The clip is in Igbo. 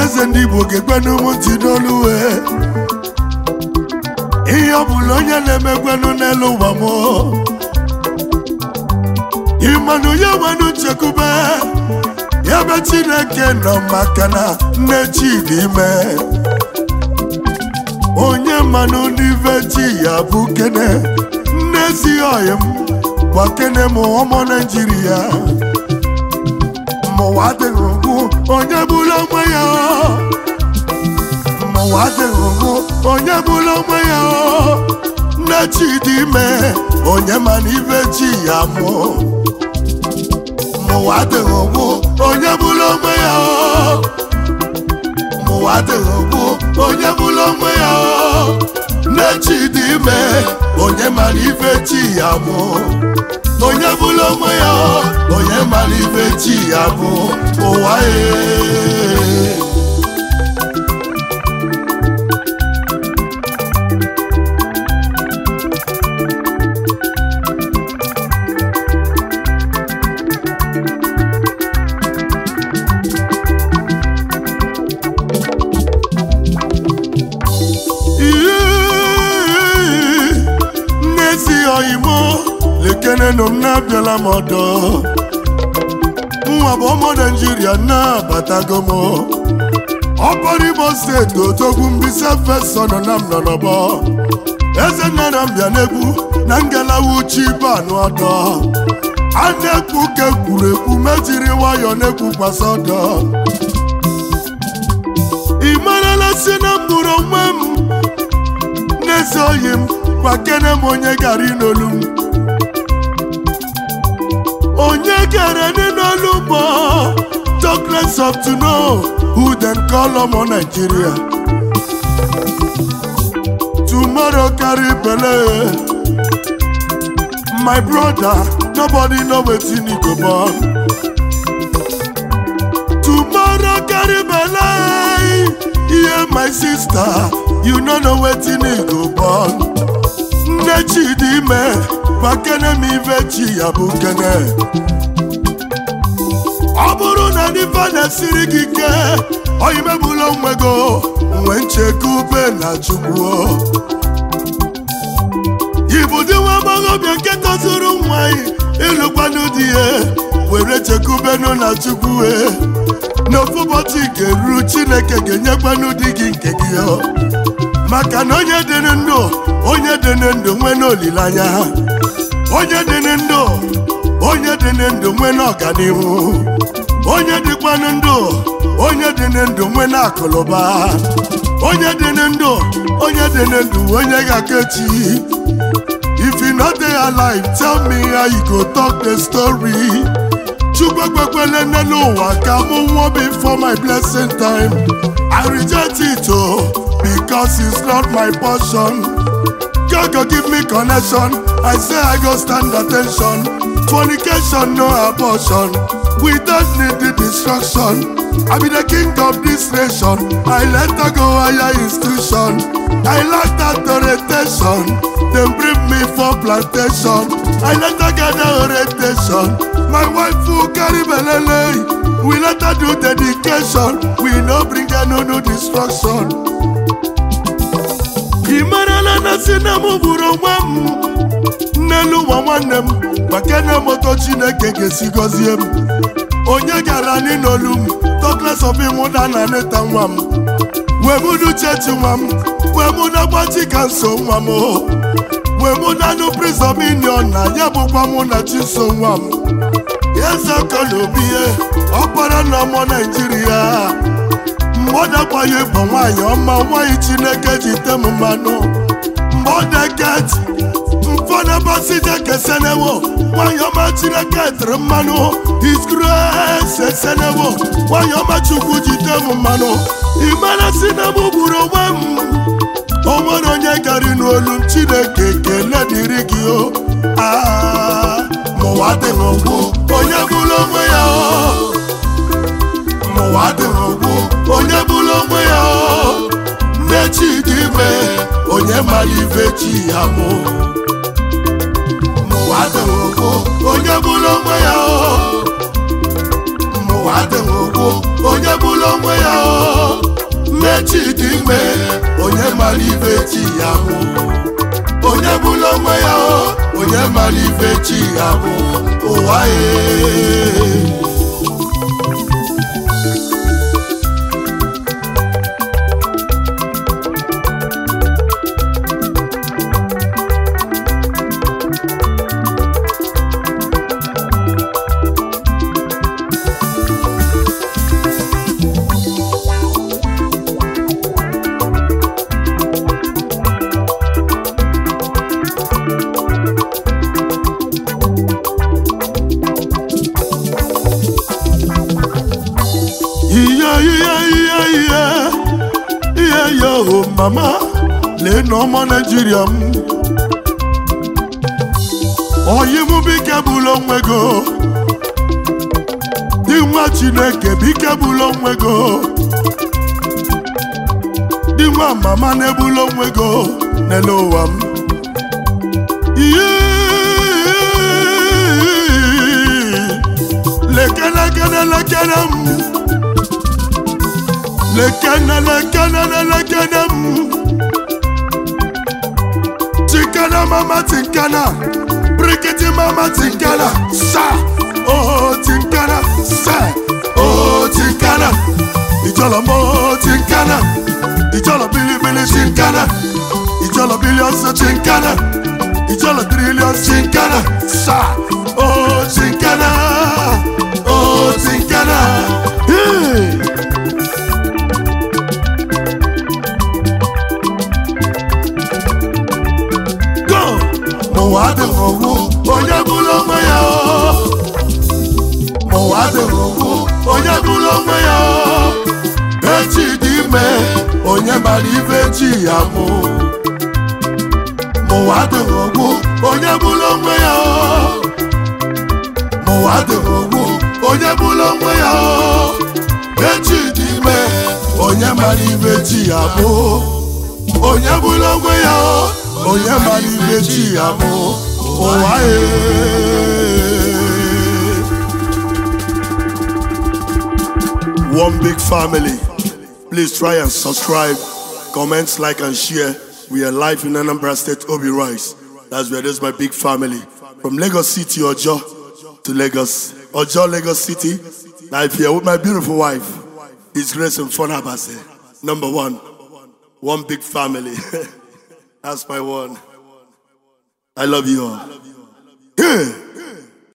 eze ndị igbo ga-ekwenu m ntị n'olu wee ihe ọ bụla onye na-emekwenu n'elu ụwa m ịmanụ ya nwenu nchekwube ya be chineke nọ maka na nne chi dị ime onye mmanụ n'ive chi ya bụ kene nne ezighi ọyị m gwa kene m ọmụ naijiria mụwa adịghị ugwu onye bụla onwe ya mụwa adịghị ugwu onye bụla onwe ya nne chi dị ime onye ma na ive chi ya mụọ mụwa adịghị ugwu onye bụla onwe ya mụwa adịghị ugwu onye bụla onwe ya nne chi dị ime onye mara ife chi ya bụ onye bụla onwe ya onye mara ife chi ya bụ ụwa ee n'ezi oyimo lekenenụ m na-abịala m ọdọ nwa bụ ụmụ naijiria na-abatago m ọkpọrọ imo steeti otogwu mbisa fesọ nọ na m nọ n'ọbọ eze nna na mbịa n'egwu na ngalawa uchi banụ ọdọ a na-ekwu ka ekwuru ekwu mejiri nwayọ na-ekwukwasị ọdọ ị marala si na mkpụrụ onwe m n'ezi oyi m gbakene m onye gara n'olu m onye gara n'olu m darkness of to know who dem call ọmọ Nigeria tomorrow carry belle my brother nobody know wetin e go born tomorrow carry belle yeah my sister you no know wetin e go born nne chi dị ime gbakene m ife chi ya bụ kene ọ bụrụ na n'ife na-esiri gị ike oyimebula onwe go nwe nchekube na chukwu ịbụdị nwa agbọghọbịa nke tozuru nwa ịlụkwanụ di ya were chekubenu na chukwu n'ofu ụbọchị ga-eru chineke ga-enyekwanụ di gị nke gị maka na onye dị ndụ onye dị ndụ nwee n'olileanya onye dị ndụ onye dị ndụ nwee n'ọganihu onye dịkwanụ ndụ onye dị ndụ nwee n'akụlụba onye dị ndụ onye dị ndụ onye ga-aka echi if you no dey alive tell me how you go talk the story chukwu ekpekwele n'elu ụwa ka mụ nwụọ before my blessing time i reject it o because it's not my portion God go give me connection I say I go stand attention fornication no abortion we don't need the destruction I be the king of this nation I let her go higher institution I like that orientation Dem bring me for plantation I let her gather orientation My wife who carry belele We let her do dedication We no bring her no no destruction ị marala na si na m bụrụ onwe m n'elu ụwa nwanne m gbakene moto chineke ga-esi gọzie m onye gara n'olu m tokles of ịmụda na neta nwa m wee mụdu chechi nwa m wee mụda gbachi ka nso nwa m wee mụdanụ prizọminion na ya bụkwa mụ na chiso nwa m ezekọ na obi ihe ọkpara na ọmụ naijiria mgbe ọ dakwaghị bụ nwaanyị ọma nwaanyị chineke ji te m mmanụ mgbe ọ deket mfọdụbọsije kesenewo nwaanyị ọma chineke tere mmanụ iskresi esenewo nwaanyị ọma chukwu ji te m mmanụ imere si na m gburu onwe m o nwere onye gari n'olu m chineke kele dịrị gị o mụwa dị n'ụkwụ onye bụrụ onwe ya o ụwa dịrị ogbu onye bụrụ onwe ya nne chi dị ime onye mara ife chi ya bụ ụwa dịrị ogbu onye bụrụ onwe ya ụwa dịrị ogbu onye bụrụ onwe ya mara ife chi ya bụ onye bụla onwe ya o onye mara ife chi ya bụ ụwa ye ihe ihe ihe ihe ihe ya o mama lee na ọma naijiria m oyi mụ bike bụla onwe go dị nwa chineke bike bụla onwe go dị nwa mama na-ebula onwe go n'ele ụwa m ihe lekere lekere lekere m lekene lekene lekene m tinkana mama tinkana brikiti mama tinkana sa oh tinkana sa oh tinkana ìjọlọ mọ tinkana ìjọlọ bilibili tinkana ìjọlọ biliọnsi tinkana ìjọlọ tiriliọnsi tinkana sa oh tinkana oh tinkana. Hey! go mụwa adịghị ogwu onye bụrụ onwe ya o mụwa adịghị ogwu onye bụrụ onwe ya o echi dị ime onye mara ife chi ya mụ mụwa adịghị ogwu onye bụrụ onwe ya o mụwa adịghị ogwu onye bụrụ onwe ya o echi dị ime onye mara ife chi ya mụ onye bụrụ onwe ya o onye mara ife chi ya bụ ụwa ye one big family please try and subscribe comment like and share we are live in anambra state obi rice that's where there's my big family from lagos city ojo to lagos ojo lagos city live here with my beautiful wife his grace and fun abase number one one big family That's my one. I love you all. Yeah.